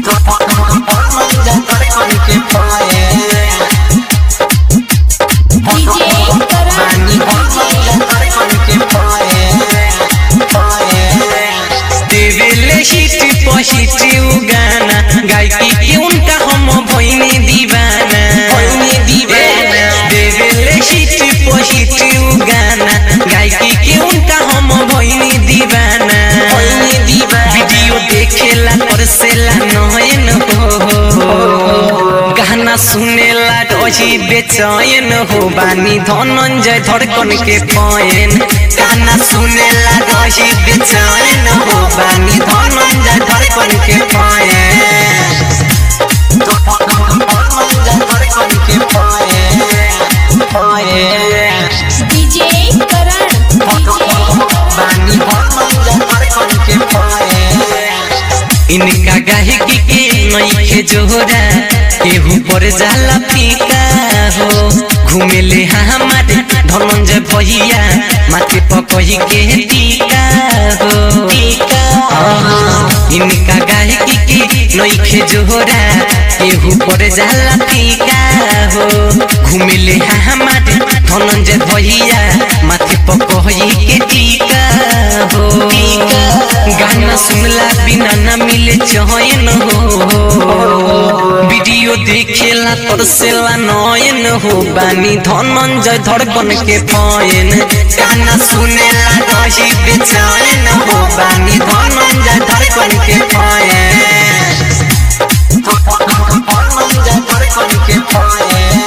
धनंजय धड़कन के पायल डीजे करण बानी धनंजय धड़कन के पायल पायल देवेले हिट पहिट उगाना गायकी के उनका हम भइने दीवाना भइने दीवाना। देवेले हिट पहिट उगाना गायकी के उनका हम भइने दीवाना भइने दीवाना। वीडियो देखेला परसेला नयन हो गाना सुनेला डोही बेचैन हो बानी धनंजय धड़कन के पयन गाना सुनेला डोही बेचैन हो बानी धनंजय धड़कन के पयन धनंजय धड़कन के पायल पायल डीजे करण बानी धनंजय धड़कन के पायल इनका गायकी के नईखे जोरा केहू पर जाला फीका हो घूमेले हमारे धनंजय भैया माथे पकही के टीका हो टीका इनका गायकी के नईखे जोरा केहू पर जाला फीका हो घूमेले हमारे धनंजय भैया माथे पकही के टीका हो गाना सुनला बिना ना मिले चयन हो वीडियो देखेला तरसेला नयन हो बानी धनंजय धड़कन के पयन गाना सुनेला रही बेचैन हो बानी धनंजय धड़कन के पयन धनंजय धड़कन के पायल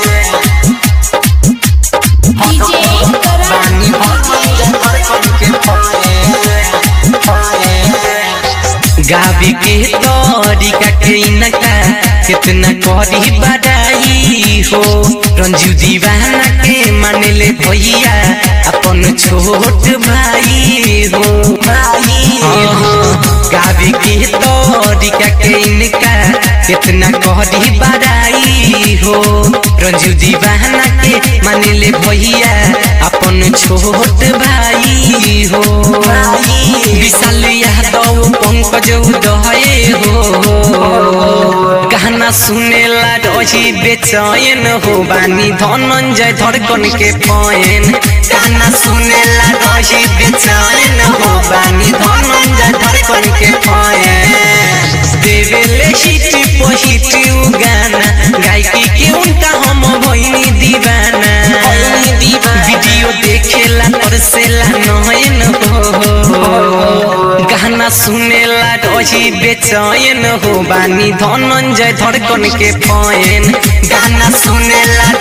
डीजे करण बानी धनंजय धड़कन के पायल पायल गावी के तरीका के इनका कितना करी बड़ाई हो रंजू दीवाना के मानले भैया अपन छोट भाई हो भाई हो गावी के तरीका के इनका कितना करी बड़ाई हो रंजू दीवाना के मानले भैया अपन छोट भाई हो विशाल यादव पंकज उदय हो गाना सुनेला रही बेचैन हो बानी धनंजय धड़कन के पयन गाना सुनेला रही बेचैन हो बानी धनंजय धड़कन के पयन देवेले हिट पहिट गाना गायकी के उनका हम भइनी दीवाना भइनी दीवाना। वीडियो देखेला परसेला नयन हो गाना सुनेला रही बेचैन हो बानी धनंजय धड़कन के पयन गाना सुनेला